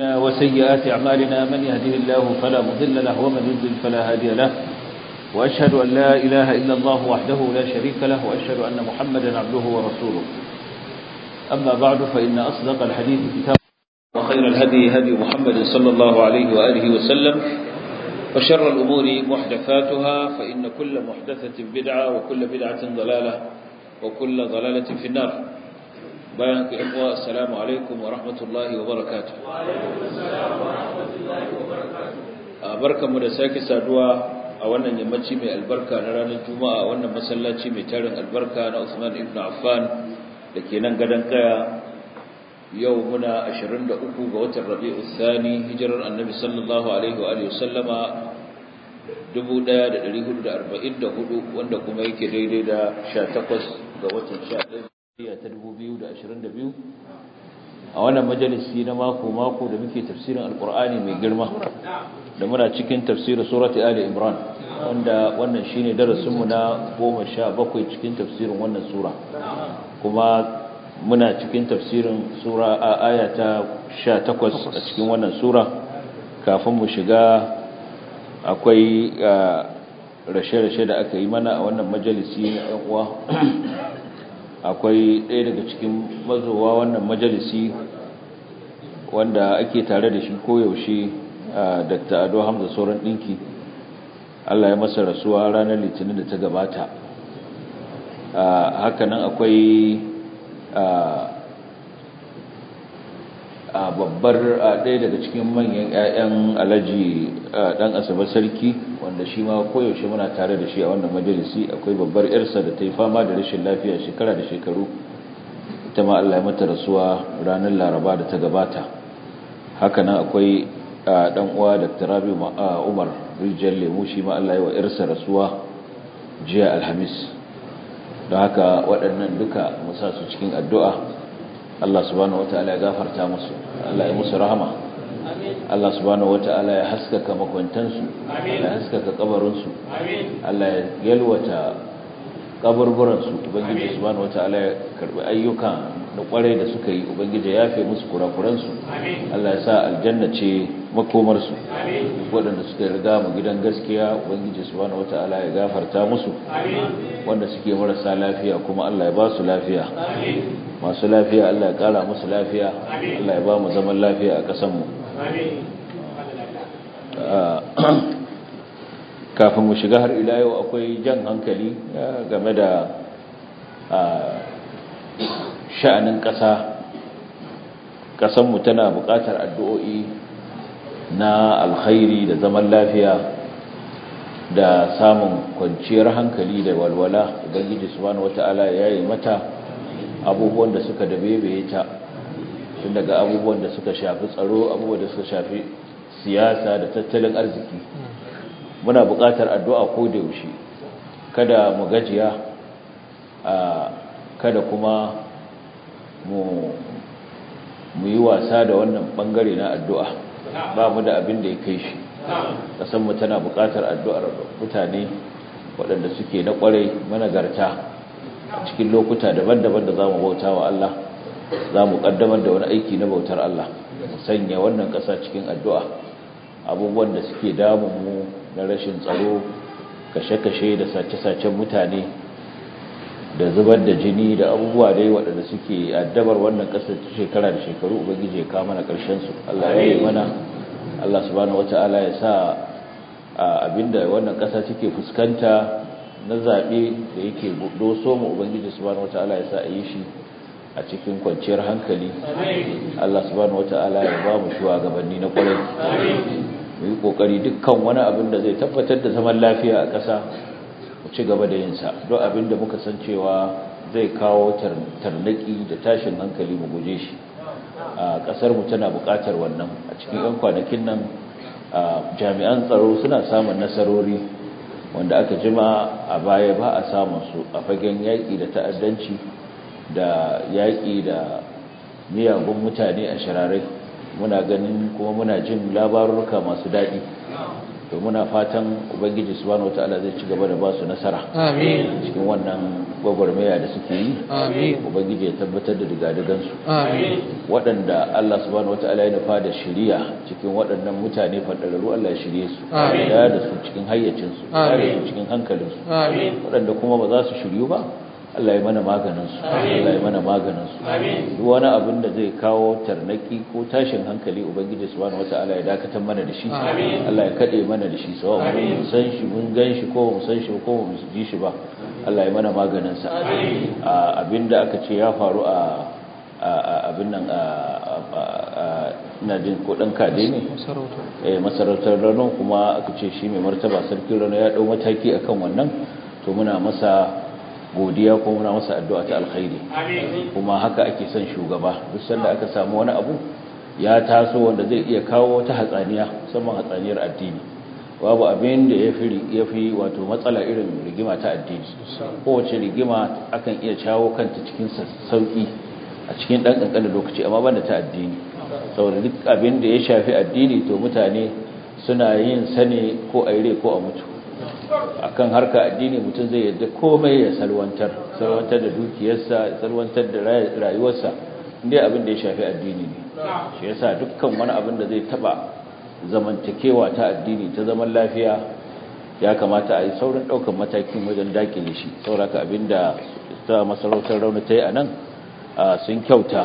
وسيئات أعمالنا من يهده الله فلا مضل له ومن يضلل فلا هادي له وأشهد أن لا إله إلا الله وحده لا شريك له وأشهد أن محمدا عبده ورسوله أما بعد فإن أصدق الحديث كتاب وخير الهدي هدي محمد صلى الله عليه وآله وسلم وشر الأمور محدثاتها فإن كل محدثة بدعة وكل بدعة ضلالة وكل ضلالة في النار bayan ku ikwa assalamu alaikum wa rahmatullahi wa barakatuh a barkanmu da sake saduwa a wannan yammaci mai albarka na ranar juma'a wannan masallaci mai tarin albarka na Usman ibn Affan da ke nan gadon kaya yau muna 23 ga watan Rabi'u Thani hijirar Annabi sallallahu alaihi wa alihi wasallama 1444 wanda kuma yake daidai da 18 ga watan 11 ta 2022 a wannan majalisi na mako-mako da muke tafsirin alkur'ani mai girma da muna cikin tafsirin surati ali imran wanda wannan shine darasinmu na 17 cikin tafsirin wannan sura kuma muna cikin tafsirin sura a aya ta 18 a cikin wannan sura kafin mu shiga akwai rashe-rashe da aka yi mana a wannan majalisi na uwa akwai ɗaya daga cikin mazowa wannan majalisi wanda ake tare da shi koyaushe dr ado hamza sauran ɗinki allah ya masa rasuwa ranar litinin da ta gabata hakanan akwai babbar ɗaya daga cikin manyan 'ya'yan alaji ɗan asabar sarki wanda shi ma koyaushe muna tare da shi a wannan majalisi akwai babbar yarsa da ta yi fama da rashin lafiya shekara da shekaru ita ma Allah ya mata rasuwa ranar laraba da ta gabata hakanan akwai ɗan uwa Dr. Rabi Umar Rijiyar Lemu shi ma Allah ya wa yarsa rasuwa jiya Alhamis don haka waɗannan duka musa su cikin addu'a Allah subhanahu wata'ala ya gafarta musu Allah ya musu rahama Allah subhanahu wata'ala ya haskaka makwantansu ya haskaka kabarinsu Allah ya yalwata kaburburansu ubangiji subhanahu wata'ala ya karbi ayyuka da kwarai da suka yi ubangiji ya yafe musu kurakuransu Allah ya sa aljanna ce makomarsu waɗanda suka riga mu gidan gaskiya ubangiji subhanahu wata'ala ya gafarta musu wanda suke marasa lafiya kuma Allah ya ba su lafiya masu lafiya Allah ya kara musu lafiya Allah ya ba mu zaman lafiya a ƙasanmu kafin mu shiga har ila yau akwai jan hankali game da sha'anin ƙasa ƙasanmu tana buƙatar addu'o'i na alkhairi da zaman lafiya da samun kwanciyar hankali da walwala ubangiji subhanahu wata'ala ya yi mata abubuwan da suka dabebeye ta tun daga abubuwan da suka shafi tsaro abubuwan da suka shafi siyasa da tattalin arziki muna buƙatar addu'a ko da yaushe kada mu gajiya kada kuma mu mu yi wasa da wannan bangare na addu'a ba mu da abin da ya kai shi kasanmu tana buƙatar addu'ar mutane waɗanda suke na ƙwarai managarta a cikin lokuta daban-daban da za mu bauta wa Allah za mu ƙaddamar da wani aiki na bautar Allah mu sanya wannan ƙasa cikin addu'a abubuwan da suke damun mu na rashin tsaro kashe-kashe da sace-sacen mutane da zubar da jini da abubuwa dai waɗanda suke addabar wannan ƙasar shekara da shekaru ubangiji ya kawo mana ƙarshensu Allah ya yi mana Allah subhanahu wata'ala ya sa abinda wannan ƙasa take fuskanta na zaɓe da yake doso mu ubangiji subhanahu wata'ala ya sa a yi shi a cikin kwanciyar hankali Allah subhanahu wata'ala ya ba mu shugabanni na ƙwarai mu yi ƙoƙari dukkan wani abin da zai tabbatar da zaman lafiya a ƙasa mu ci gaba da yinsa don abin da muka san cewa zai kawo tarnaki da tashin hankali mu guje shi a ƙasar mu tana buƙatar wannan a cikin 'yan kwanakin nan jami'an tsaro suna samun nasarori wanda aka jima a baya ba a samun su a fagen yaƙi da ta'addanci da yaƙi da miyagun mutane a shirarai muna ganin kuma muna jin labarurka masu daɗi to muna fatan ubangiji subhanahu wataala zai ci gaba da ba su nasara amin cikin wannan gwagwarmaya da suke yi amin ubangiji ya tabbatar da digadigansu amin waɗanda Allah subhanahu wataala ya nufa da shiriya cikin waɗannan mutane fadararru Allah ya shirye su Amin. ya da su cikin hayyacinsu ya da Amin. su cikin hankalinsu amin waɗanda kuma ba za su shiryu ba Allah ya mana maganinsu Allah ya mana maganinsu duk wani abin da zai kawo tarnaki ko tashin hankali ubangiji subhanahu wataala ya dakatar mana da shi Allah ya kade mana da shi sawa mun san shi mun gan shi ko mun san shi ko mun ji shi ba Allah ya mana maganinsa a abinda aka ce ya faru a a- a- abin nan a a- a- ina jin ko dan kade ne masarauta eh, masarautar rano kuma aka ce shi mai martaba sarkin rano ya dau mataki akan wannan to muna masa godiya ko muna masa addu'a ta alkhairi kuma haka ake son shugaba duk sanda aka samu wani abu ya taso wanda zai iya kawo wata hatsaniya musamman hatsaniyar addini babu abin da ya fi ya fi wato matsala irin rigima ta addini kowace rigima akan iya shawo kanta cikin sauki a cikin dan kankanin lokaci amma banda ta addini saboda duk abin da ya shafi addini to mutane suna yin sane ko a ire ko a mutu akan harka addini mutum zai yadda komai ya salwantar salwantar da dukiyarsa ya salwantar da ray- rayuwarsa inda abin da ya shafi addini ne shi yasa dukkan wani abin da zai taba zamantakewa ta addini ta zaman lafiya ya kamata a yi saurin ɗaukar matakin wajen dakile shi sauraka abin da ta masarautar rauna ta yi a nan a sun kyauta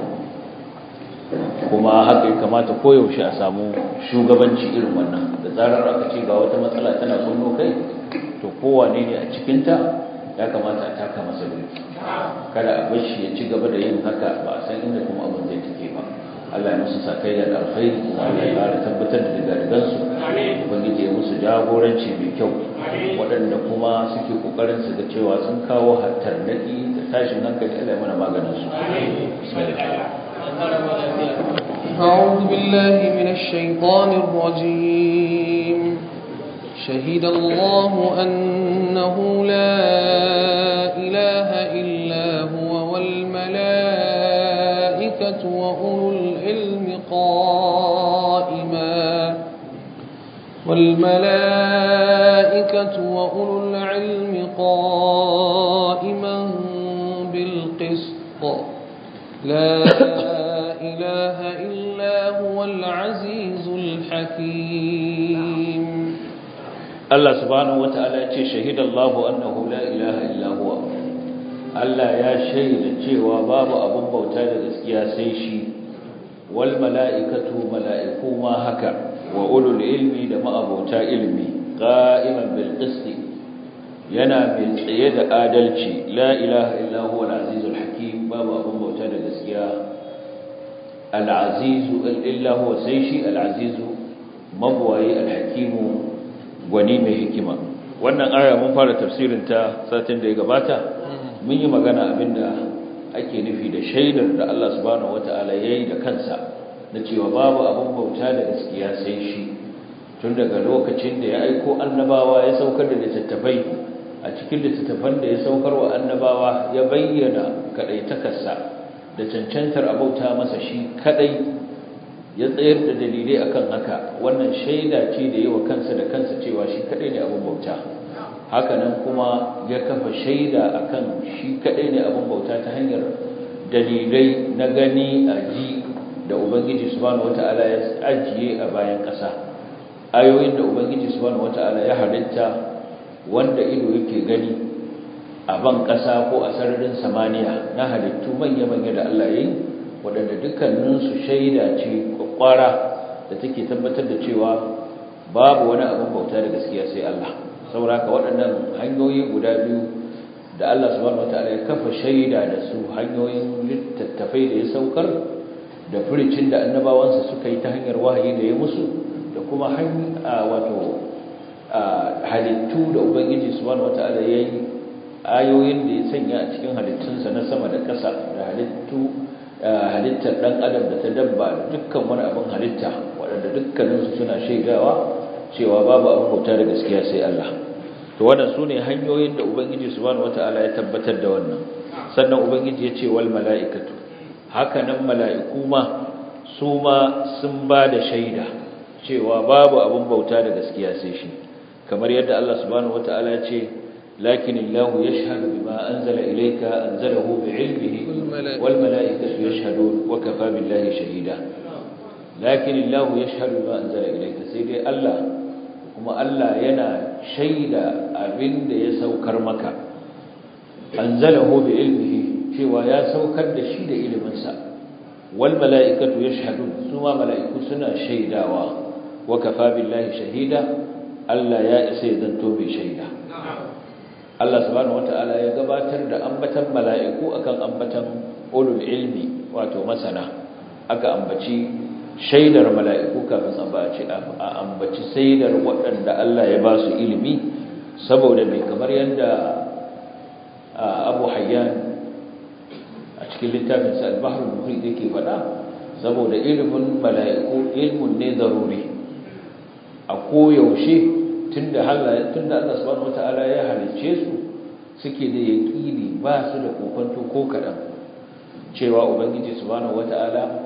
kuma haka ya kamata koyaushe a samu shugabanci irin wannan da zarar aka ce ga wata matsala tana kunno kai to kowane ne a cikinta ya kamata a taka masa birki kada a bar shi ya ci gaba da yin haka ba a san inda kuma abin zai take ba Allah ya musu sakayya da alkhairi kuma Allah ya ƙara tabbatar da digadigansu ubangiji ya musu jagoranci mai kyau waɗanda kuma suke ƙoƙarin su ga cewa sun kawo hattarnaki da tashin hankali Allah ya mana maganin su bismillah أعوذ بالله من الشيطان الرجيم شهد الله أنه لا إله إلا هو والملائكة وأولو العلم قائما والملائكة وأولو العلم قائما بالقسط لا إله إلا هو العزيز الحكيم Allah subhanahu wata'ala ya ce shahidallahu annahu la ilaha illa huwa Allah ya shaida cewa babu abun bauta da gaskiya sai shi wal mala'ikatu mala'iku ma haka wa ulul ilmi da ma'abota ilmi qa'iman bil qist yana mai tsaye da adalci la ilaha illa huwa al azizul hakim babu abun bauta da gaskiya al azizu illa huwa sai shi al azizu mabwayi al hakimu gwani mai hikima wannan aya mun fara tafsirin ta satin da ya gabata mun yi magana abinda ake nufi da shaidar da Allah subhanahu wataala yayi da kansa na cewa babu abin bauta da gaskiya sai shi tun daga lokacin da ya aiko annabawa ya saukar da littattafai a cikin littattafan da ya saukar wa annabawa ya bayyana kadaitakarsa da cancantar abauta masa shi kadai ya tsayar da dalilai akan haka wannan shaida ce da yawa kansa da kansa cewa shi kadai ne abin bauta hakanan kuma ya kafa shaida akan shi kadai ne abin bauta ta hanyar dalilai na gani a ji da ubangiji subhanahu wataala ya ajiye a bayan ƙasa ayoyin da ubangiji subhanahu wataala ya halitta wanda ido yake gani a ban ƙasa ko a sararin samaniya na halittu manya-manya da Allah ya yi waɗanda dukkaninsu shaida ce kwakwara da take tabbatar da cewa babu wani abin bauta da gaskiya sai Allah saboda haka waɗannan hanyoyi guda biyu da Allah subhanahu wataala ya kafa shaida da su hanyoyin littattafai da ya saukar da furicin da annabawansa suka yi ta hanyar wahayi da ya musu da kuma wato halittu da ubangiji subhanahu wataala ya yi ayoyin da ya sanya a cikin halittunsa na sama da ƙasa da halittu halittar ɗan adam da ta dabba da dukkan wani abin halitta waɗanda dukkaninsu suna shaidawa cewa babu abin bauta da gaskiya sai Allah to wannan su ne hanyoyin da ubangiji subhanahu wataala ya tabbatar da wannan sannan ubangiji ya ce wal mala'ikatu haka nan mala'iku ma su ma sun ba da shaida cewa babu abun bauta da gaskiya sai shi kamar yadda Allah subhanahu wataala ya ce lakin Allah yashhadu bima anzala ilayka anzalahu bi'ilmihi wal mala'ikatu yashhadun wa kafa billahi shahida lakin Allah yashhadu bima anzala ilayka sai dai Allah kuma Allah yana shaida abinda ya saukar maka anzalahu bi'ilmihi cewa ya saukar da shi da iliminsa wal mala'ikatu yashhadun suma mala'iku suna shaidawa wa kafa billahi shahida Allah ya isa ya zanto mai shaida Allah subhanahu wata'ala ya gabatar da ambatan mala'iku akan ambatan ulul ilmi wato masana aka ambaci shaidar mala'iku kafin ambaci a ambaci shaidar waɗanda Allah ya ba su ilimi saboda mai kamar yadda Abu Hayyan a cikin littafin sa al-Bahr al-Muhit yake faɗa saboda ilimin mala'iku ilmun ne zaruri a koyaushe tunda Allah tunda Allah subhanahu wataala ya halice su suke da yaqini ba su da kokonto ko kadan cewa ubangiji subhanahu wataala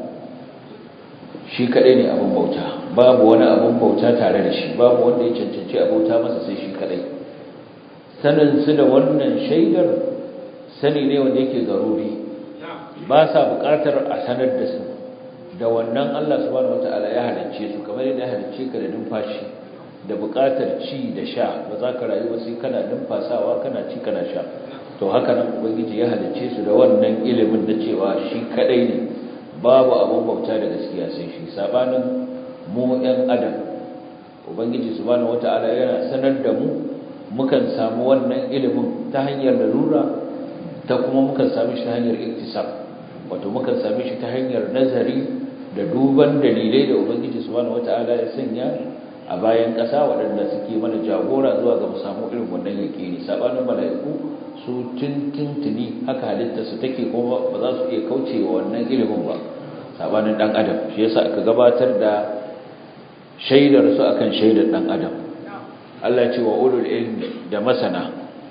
shi kadai ne abun bauta babu wani abun bauta tare da shi babu wanda ya cancanci a bauta masa sai shi kadai sanin su da wannan shaidar sani ne wanda yake zaruri ba sa buƙatar a sanar da su da wannan Allah subhanahu wataala ya halicce su kamar yadda ya halicce ka da numfashi da buƙatar ci da sha ba za ka rayu ba sai kana numfasawa kana ci kana sha to haka nan ubangiji ya halicce su da wannan ilimin na cewa shi kadai ne babu abun bauta da gaskiya sai shi sabanin mu ɗan adam ubangiji subhanahu wataala yana sanar da mu mukan samu wannan ilimin ta hanyar larura ta kuma mukan sami shi ta hanyar iktisab wato mukan sami shi ta hanyar nazari da duban dalilai da ubangiji subhanahu wataala ya sanya a bayan ƙasa waɗanda suke mana jagora zuwa ga mu samu irin wannan yaƙini sabanin mala'iku su tuntuntuni haka halitta su take kuma ba za su iya kauce wa wannan ilimin ba sabanin dan adam shi yasa aka gabatar da shaidar su akan shaidar dan adam Allah ya ce wa ulul ilmi da masana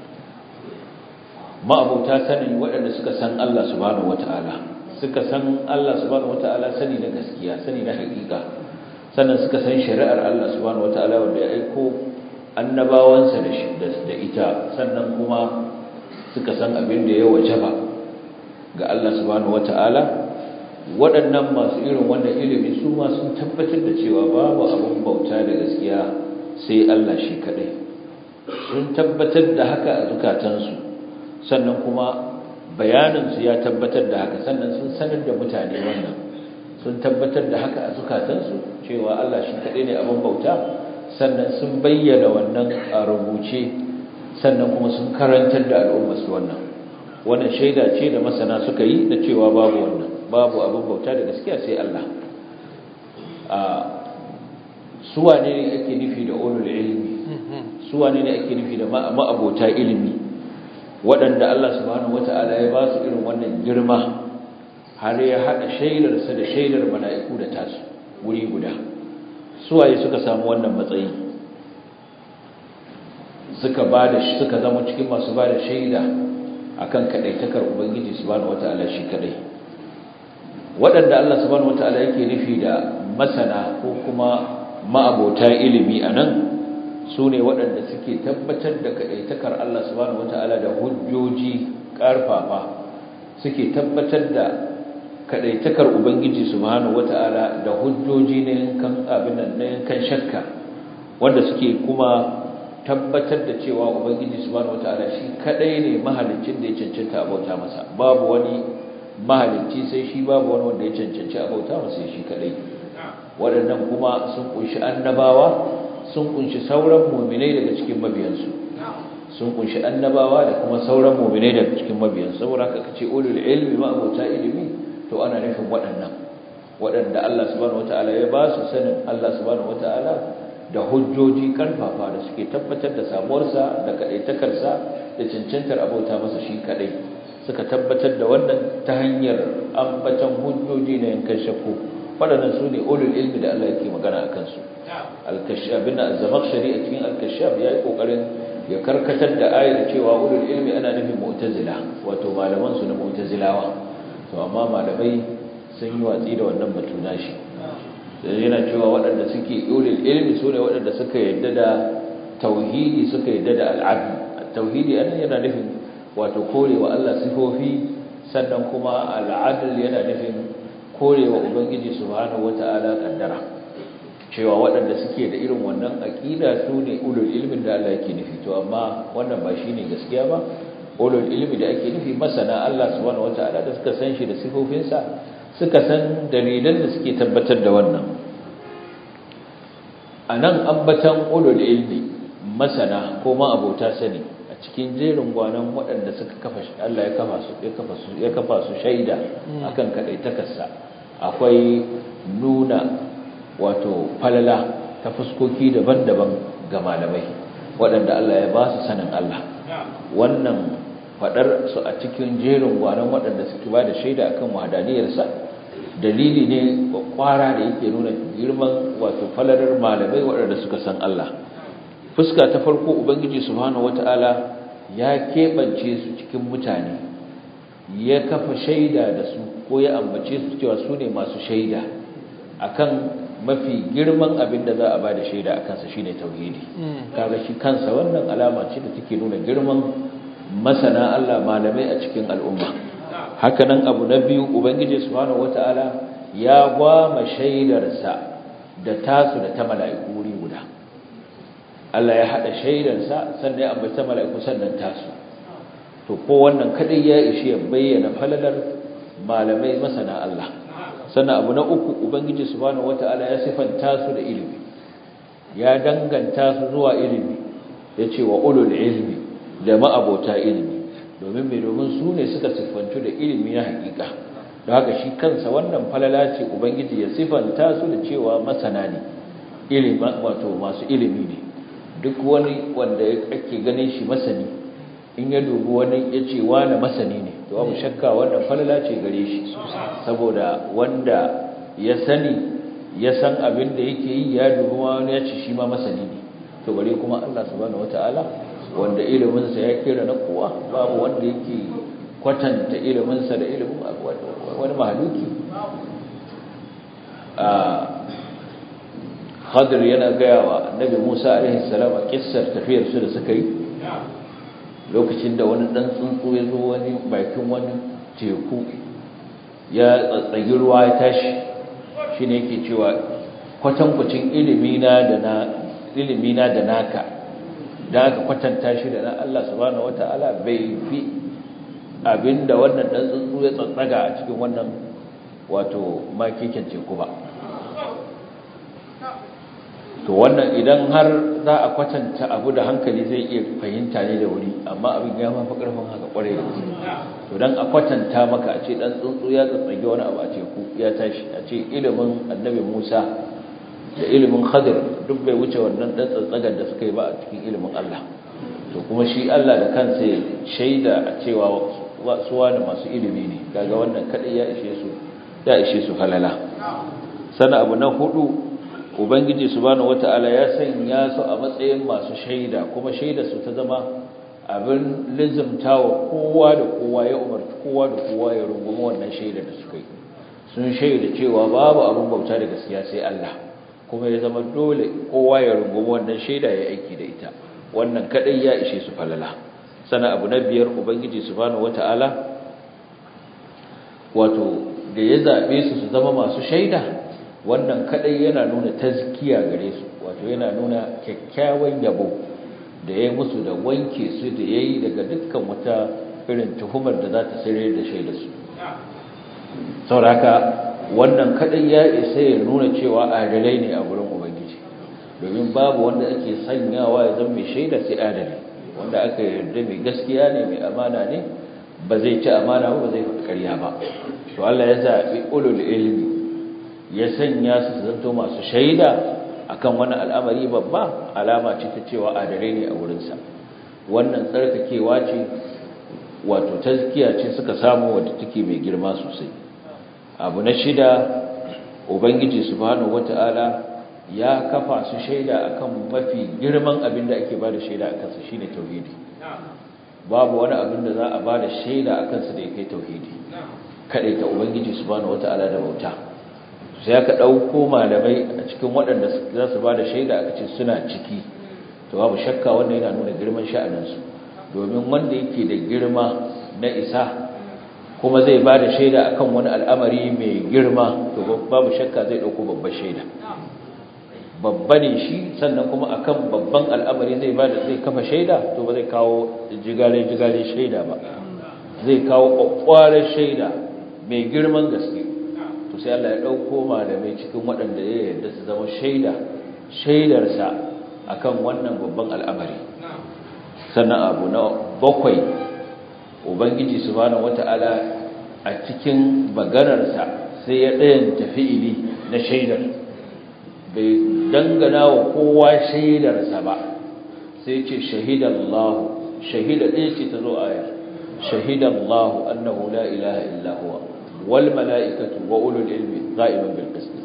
ma'abuta sanin waɗanda suka san Allah subhanahu wata'ala suka san Allah subhanahu wata'ala sani na gaskiya sani na haƙiƙa sannan suka san shari'ar Allah subhanahu wata'ala wanda ya aiko annabawansa da shi da ita sannan kuma suka san abin da ya wajaba ga Allah subhanahu wata'ala waɗannan masu irin wannan ilimi su ma sun tabbatar da cewa babu abin bauta da gaskiya sai Allah shi kaɗai sun tabbatar da haka a zukatansu sannan kuma bayaninsu ya tabbatar da haka sannan sun sanar da mutane wannan sun tabbatar da haka a zukatansu cewa Allah shi kaɗai ne abin bauta sannan sun bayyana wannan a rubuce sannan kuma sun karantar da al'ummarsu wannan wannan shaida ce da masana suka yi da cewa babu wannan babu abin bauta da gaskiya sai Allah a suwa ne ake nufi da ulul ilmi suwa ne ake nufi da ma'abota ilimi waɗanda Allah subhanahu wata'ala ya ba su irin wannan girma har ya haɗa shaidarsa da shaidar mala'iku da tasu wuri guda suwaye suka samu wannan matsayi suka ba da suka zama cikin masu ba da shaida akan kadaitakar ubangiji subhanahu wata'ala shi kadai waɗanda Allah subhanahu wata'ala yake nufi da masana ko kuma ma'abota ilimi anan su ne waɗanda suke tabbatar da kadaitakar Allah subhanahu wata'ala da hujjoji ƙarfafa suke tabbatar da kadaitakar ubangiji subhanahu wata'ala da hujjoji ne yankan abin nan ne yankan shakka wanda suke kuma tabbatar da cewa ubangiji subhanahu wataala shi kadai ne mahaliccin da ya cancanta abauta masa babu wani mahalicci sai shi babu wani wanda ya cancanci abauta masa shi kadai waɗannan kuma sun kunshi annabawa sun kunshi sauran mu'minai daga cikin mabiyansu sun kunshi annabawa da kuma sauran mu'minai daga cikin mabiyansu saboda haka kace ulul ilmi ma abauta ilimi to ana nufin waɗannan waɗanda Allah subhanahu wataala ya ba su sanin Allah subhanahu wataala da hujjoji karfafa da suke tabbatar da samuwarsa da kaɗaitakarsa da cancantar abauta masa shi kaɗai suka tabbatar da wannan ta hanyar ambatan hujjoji na yankan shakku waɗannan su ne ulul ilmi da Allah yake magana a kansu alkashabin az-zamakhshari a cikin alkashab ya yi kokarin ya karkatar da ayar cewa ulul ilmi ana nufin mu'tazila wato malaman su na mu'tazilawa to amma malamai sun yi watsi da wannan batu nashi yana cewa waɗanda suke ulul ilmi su ne waɗanda suka yadda da tauhidi suka yadda da al'adu tauhidi anan yana nufin wato korewa Allah sifofi sannan kuma al'adl yana nufin korewa ubangiji subhanahu wata'ala kaddara cewa waɗanda suke da irin wannan aqida su ne ulul ilmin da Allah yake nufi to amma wannan ba shine gaskiya ba ulul ilmi da ake nufi masana Allah subhanahu wata'ala da suka san shi da sifofinsa suka san dalilan da suke tabbatar da wannan anan ambatan ulul ilmi masana ko ma abota sani a cikin jerin gwanan waɗanda suka kafa Allah ya kafa su ya kafa su ya kafa su shaida akan kadaitakarsa akwai nuna wato falala ta fuskoki daban-daban ga malamai waɗanda Allah ya ba su sanin Allah wannan fadar su a cikin jerin gwanan waɗanda suke ba da shaida akan wahadaniyarsa dalili ne kwara da yake nuna girman wato falalar malamai waɗanda suka san Allah fuska ta farko ubangiji subhanahu wataala ya keɓance su cikin mutane ya kafa shaida da su ko ya ambace su cewa su ne masu shaida akan mafi girman abin da za a ba da shaida a kansa shine tauhidi kaga shi kansa wannan alama ce da take nuna girman masana Allah malamai a cikin al'umma hakanan abu na biyu ubangiji subhanahu wataala ya gwama shaidarsa da tasu da ta mala'iku wuri guda Allah ya hada shaidarsa sannan ya ambata mala'iku sannan tasu to ko wannan kadai ya ishe ya bayyana falalar malamai masana Allah sannan abu na uku ubangiji subhanahu wataala ya sifanta su da ilimi ya danganta su zuwa ilimi yace wa ulul ilmi da ma'abota ilimi domin mai domin su ne suka siffantu da ilimi na hakika da haka shi kansa wannan falala ce ubangiji ya siffanta su da cewa masana ne ilimi wato masu ilimi ne duk wani wanda ake ganin shi masani in ya dubi wani ya ce wani masani ne to abu shakka wannan falala ce gare shi saboda wanda ya sani ya san abin da yake yi ya dubi wani ya ce shi ma masani ne to bare kuma Allah subhanahu wataala wanda iliminsa ya kira na kowa babu wanda yake kwatanta iliminsa da ilimin wani mahaluki a khadir yana gaya wa annabi musa alaihi salam a kissar tafiyarsu da suka yi lokacin da wani dan tsuntsu ya zo wani bakin wani teku ya tsatsagi ruwa ya tashi shi ne yake cewa kwatankwacin ilimina da naka da aka kwatanta shi da na Allah subhanahu wata'ala bai fi abinda wannan dan tsuntsu ya tsatsaga a cikin wannan wato makikin teku ba to wannan idan har za a kwatanta abu da hankali zai iya fahimta ne da wuri amma abin ya mafi karfin haka kwarai da gaske to dan a kwatanta maka a ce dan tsuntsu ya tsatsage wani abu a teku ya tashi a ce ilimin annabi Musa da ilimin khadir duk bai wuce wannan dan tsatsagar da suka yi ba a cikin ilimin Allah to kuma shi Allah da kansa ya shaida a cewa suwa da masu ilimi ne kaga wannan kadai ya ishe su ya ishe su halala sana abu na hudu ubangiji subhanahu wataala ya sanya su a matsayin masu shaida kuma shaida su ta zama abin lizumtawa kowa da kowa ya umarci kowa da kowa ya rungumi wannan shaida da suka yi sun shaida cewa babu abin bauta da gaskiya sai Allah kuma ya zama dole kowa ya rungumi wannan shaida ya aiki da ita wannan kadai ya ishe su falala sana abu na biyar ubangiji subhanahu wataala wato da ya zabe su su zama masu shaida wannan kadai yana nuna tazkiya gare su wato yana nuna kyakkyawan yabo da ya musu da wanke su da yayi daga dukkan wata irin tuhumar da za ta sayar da shaida su sauraka wannan kadai ya isa ya nuna cewa adalai ne a gurin ubangiji domin babu wanda ake sanyawa ya zama mai shaida sai adali wanda aka yarda mai gaskiya ne mai amana ne ba zai ci amana ba zai faɗi ƙarya ba to Allah ya zaɓi ulul ilmi ya sanya su zanto masu shaida akan wani al'amari babba alama ce ta cewa adalai ne a wurinsa wannan tsarkakewa ce wato tazkiya ce suka samu wadda take mai girma sosai abu na shida ubangiji subhanahu wata'ala ya kafa su shaida akan mafi girman abin da ake bada shaida akan sa shine tauhidi babu wani abin da za a bada shaida akan sa da yake tauhidi kadai ta ubangiji subhanahu wata'ala da bauta sai aka ɗauko malamai a cikin waɗanda za su ba da shaida aka ce suna ciki to babu shakka wanda yana nuna girman sha'aninsu domin wanda yake da girma na isa kuma zai ba da shaida akan wani al'amari mai girma to babu shakka zai ɗauko babbar shaida babba ne shi sannan kuma akan babban al'amari zai ba da zai kafa shaida to ba zai kawo jigale-jigale shaida ba zai kawo ƙwaƙwarar shaida mai girman gaske to sai Allah ya ɗauko malamai cikin waɗanda ya yarda su zama shaida shaidarsa akan wannan babban al'amari sannan abu na bakwai ubangiji subhanahu wata'ala a cikin maganarsa sai ya ɗayan tafi'ili na shaidar bai dangana wa kowa shaidarsa ba sai ce shahidallahu shahida ɗaya ce ta zo aya shahidallahu annahu la ilaha illa huwa wal mala'ikatu wa ulul ilmi qa'iman bil qist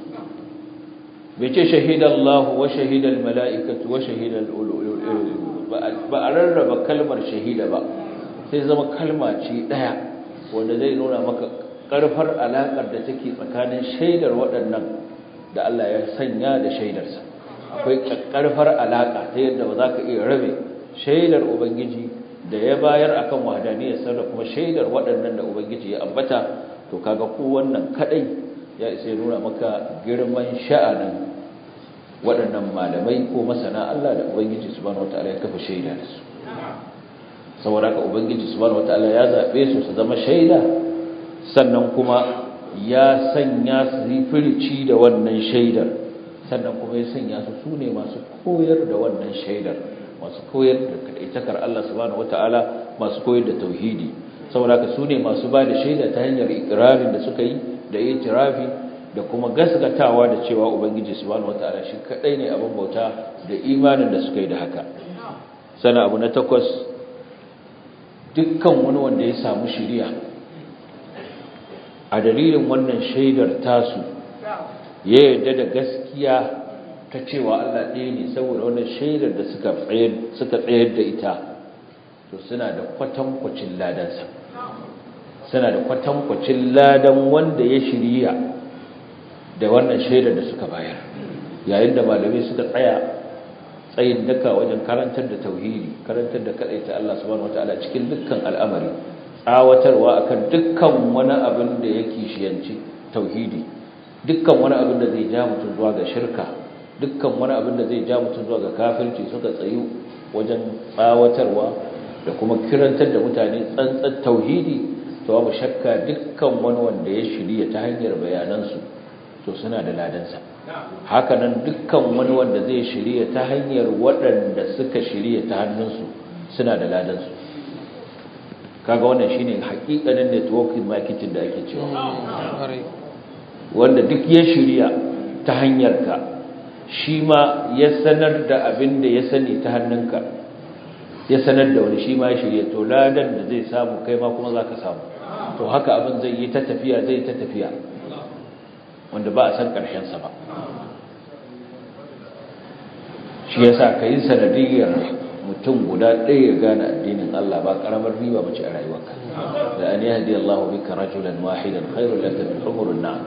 bai ce shahidallahu wa shahidal mala'ikatu wa shahidal ulul ilmi ba a rarraba kalmar shahida ba sai zama kalma ce ɗaya wanda zai nuna maka ƙarfar alaƙar da take tsakanin shaidar waɗannan da Allah ya sanya da shaidarsa akwai ƙarfar alaƙa ta yadda ba za ka iya rabe shaidar Ubangiji da ya bayar akan wahadaniyarsa da kuma shaidar waɗannan da Ubangiji ya ambata to kaga ko wannan kaɗai ya isa nuna maka girman sha'anin waɗannan malamai ko masana Allah da Ubangiji subhanahu wataala ya kafa shaida da su saboda haka ubangiji subhanahu wataala ya zabe su su zama shaida sannan kuma ya sanya su firici da wannan shaidar sannan kuma ya sanya su sune masu koyar da wannan shaidar masu koyar da kadaitakar Allah subhanahu wataala masu koyar da tauhidi saboda haka sune masu ba da shaida ta hanyar ikrarin da suka yi da itirafi da kuma gasgatawa da cewa ubangiji subhanahu wataala shi kadai ne abin bauta da imanin da suka yi da haka sana abu na takwas dukkan wani wanda ya samu shiriya a dalilin wannan shaidar tasu ya yarda da gaskiya ta cewa Allah ɗaya ne saboda wannan shaidar da suka tsayar da ita to suna da kwatankwacin ladansa suna da kwatankwacin ladan wanda ya shirya da wannan shaidar da suka bayar yayin da malamai suka tsaya tsayin daka wajen karantar da tauhidi karantar da kadaita Allah subhanahu wataala cikin dukkan al'amari tsawatarwa akan dukkan wani abin da yake shiyanci tauhidi dukkan wani abin da zai ja mutum zuwa ga shirka dukkan wani abin da zai ja mutum zuwa ga kafirci suka tsayu wajen tsawatarwa da kuma kirantar da mutane tsantsan tauhidi to babu shakka dukkan wani wanda ya shirya ta hanyar bayanansu to suna da ladansa hakanan dukkan wani wanda zai shirya ta hanyar waɗanda suka shirya ta hannunsu suna da ladansu kaga wannan shine hakikanin networking marketing da ake cewa wanda duk ya shirya ta hanyarka shi ma ya sanar da abin da ya sani ta hannunka ya sanar da wani shi ma ya shirya to ladan da zai samu kai ma kuma za ka samu to haka abin zai yi ta tafiya zai ta tafiya wanda ba a san ƙarshensa ba shi yasa ka yi sanadiyar mutum guda ɗaya ya gane addinin Allah ba ƙaramar riba mace a rayuwarka da an yahdi Allah bika rajulan wahidan khairul laka min humurun na'am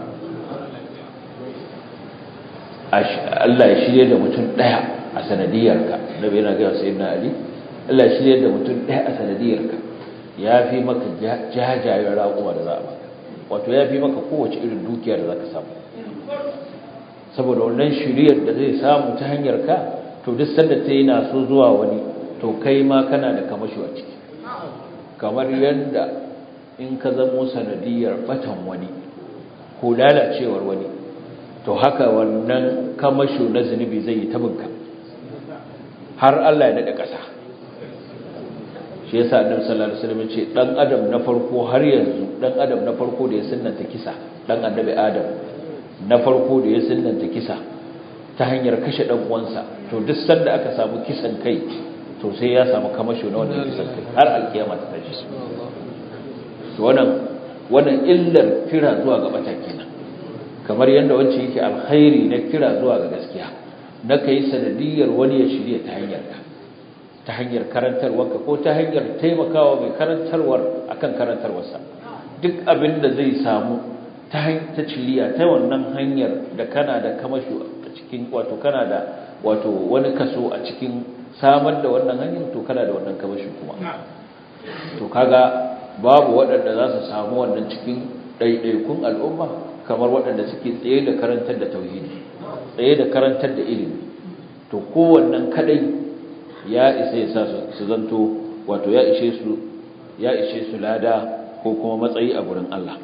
Allah ya shirye da mutum ɗaya a sanadiyarka nabi yana ga sayyidina Ali Allah ya shirye da mutum ɗaya a sanadiyarka ya fi maka jajayen raƙuwa da za a maka wato ya fi maka kowace irin dukiya da za ka samu saboda wannan shiriyar da zai samu ta hanyar ka to duk sanda ta yana so zuwa wani to kai ma kana da kamashi a ciki kamar yadda in ka zamo sanadiyar batan wani ko lalacewar wani to haka wannan kamasho na zunubi zai yi tabinka har Allah ya daɗa ƙasa shi yasa annabi sallallahu alaihi wasallam ce dan adam na farko har yanzu dan adam na farko da ya sunnanta kisa dan annabi adam na farko da ya sunnanta kisa ta hanyar kashe dan uwansa to duk sanda aka samu kisan kai to sai ya samu kamasho na wannan kisan kai har alkiyama ta tashi to wannan wannan illar kira zuwa ga bata kenan kamar yadda wancan yake alkhairi na kira zuwa ga gaskiya na kai sanadiyar wani ya shirya ta hanyar ka ta hanyar karantarwarka ko ta hanyar taimakawa mai karantarwar akan karantarwarsa duk abin da zai samu ta ta ciliya ta wannan hanyar da kana da kamashu a cikin wato kana da wato wani kaso a cikin samar da wannan hanyar to kana da wannan kamashu kuma to kaga babu waɗanda za su samu wannan cikin ɗaiɗaikun al'umma kamar waɗanda suke tsaye da karantar da tauhidi tsaye da karantar da ilimi to kowannan kadai ya isa ya sa su zanto wato ya ishe su ya ishe su lada ko kuma matsayi a gurin Allah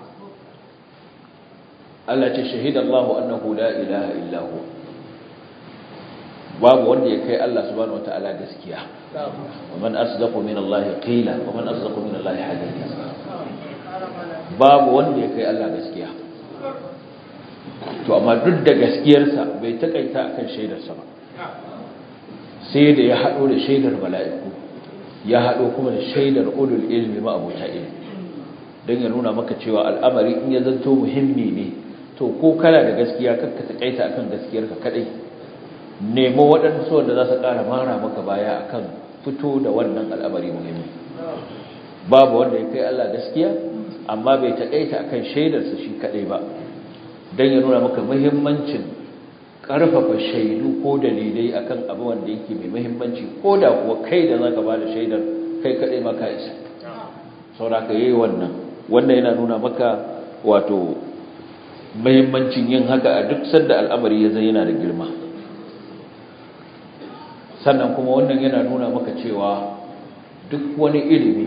Allah ce shahida Allahu annahu la ilaha illa hu babu wanda ya kai Allah subhanahu wataala gaskiya wa man asdaqu min Allah qila wa man asdaqu min Allah haditha babu wanda ya kai Allah gaskiya to amma duk da gaskiyarsa bai takaita akan shaidarsa ba sai da ya hado da shaidar mala'iku ya hado kuma da shaidar ulul ilmi ma abota ilmi don ya nuna maka cewa al'amari in ya zanto muhimmi ne to ko kana da gaskiya kakka takaita akan gaskiyarka kadai nemo waɗansu wanda za su ƙara mara maka baya akan fito da wannan al'amari muhimmi babu wanda ya kai Allah gaskiya amma bai takaita akan shaidarsa shi kadai ba don ya nuna maka muhimmancin ƙarfafa shaidu ko dalilai akan abu wanda yake mai muhimmanci ko da kuwa kai da zaka ba da shaidar kai kadai ma ka isa sauraka yayi wannan wannan yana nuna maka wato muhimmancin yin haka a duk sanda al'amari ya zai yana da girma sannan kuma wannan yana nuna maka cewa duk wani ilimi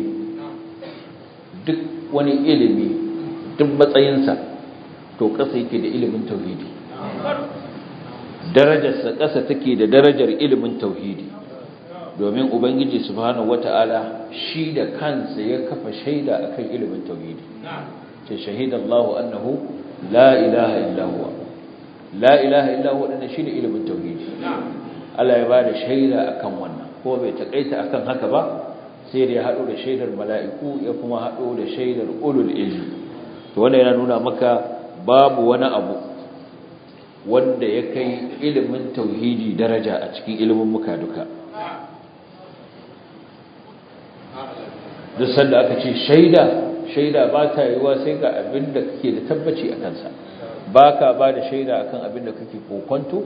duk wani ilimi duk matsayinsa to ƙasa yake da ilimin tauhidi darajarsa ƙasa take da darajar ilimin tauhidi domin ubangiji subhanahu wata'ala shi da kansa ya kafa shaida akan ilimin tauhidi ce shahidallahu annahu la ilaha illa huwa la ilaha illa huwa dan shine ilimin tauhidi Allah ya bada shaida akan wannan ko bai takaita akan haka ba sai da ya hado da shaidar mala'iku ya kuma hado da shaidar ulul ilmi to wannan yana nuna maka babu wani abu wanda ya kai ilimin tauhidi daraja a cikin ilimin muka duka duk sanda aka ce shaida shaida ba ta yiwa sai ga abin da kake da tabbaci a kansa ba ka ba da shaida akan abin da kake kokonto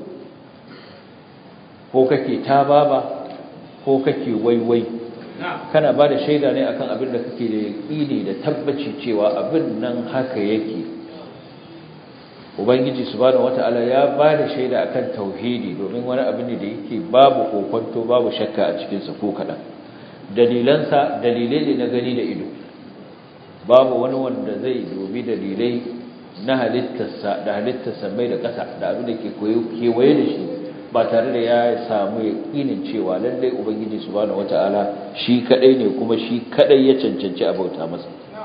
ko kake tababa ko kake waiwai kana ba da shaida ne akan abin da kake da yaƙini da tabbaci cewa abin nan haka yake ubangiji subhanahu wata'ala ya ba da shaida akan tauhidi domin wani abin ne da yake babu kokonto babu shakka a cikinsa ko kaɗan dalilansa dalilai ne na gani da ido babu wani wanda zai dubi dalilai na halittarsa da halittarsa mai da ƙasa da abin da ke kewaye da shi ba tare da ya samu yaƙinin cewa lallai ubangiji subhanahu wata'ala shi kadai ne kuma shi kadai ya cancanci a bauta masa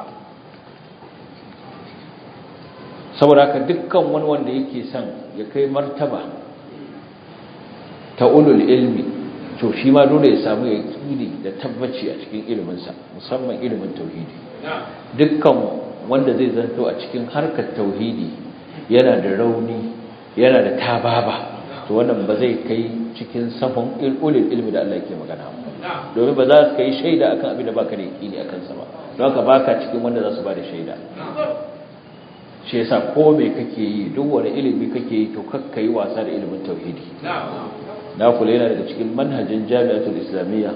saboda haka dukkan wani wanda yake son ya kai martaba ta ulul ilmi to shi ma dole ya samu yaƙini da tabbaci a cikin iliminsa musamman ilimin tauhidi dukkan wanda zai zanto a cikin harkar tauhidi yana da rauni yana da tababa to wannan ba zai kai cikin safon ulul ilmi da Allah yake magana domin ba za su kai shaida akan abin da baka da yaƙini akan sa ba don haka baka cikin wanda za su ba da shaida shi yasa ko me kake yi duk wani ilimi kake yi to kakka yi wasa da ilimin tauhidi na kula yana daga cikin manhajin jami'atul islamiyya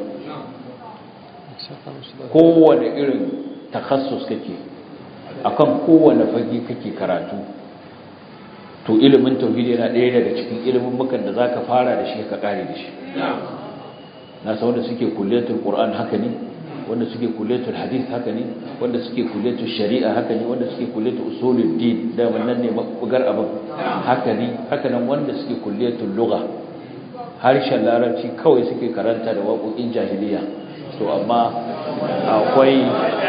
kowane irin takhassus kake akan kowane fage kake karatu to ilimin tauhidi yana ɗaya daga cikin ilimin mukan da zaka fara da shi ka kare da shi na san wanda suke kulliyatul qur'an haka ne wanda suke kulliyatul hadith haka ne wanda suke kulliyatul shari'a haka ne wanda suke kulliyatul usulul din da wannan ne mabugar abin haka ne haka nan wanda suke kulliyatul lugha harshen larabci kawai suke karanta da waƙoƙin jahiliya to amma akwai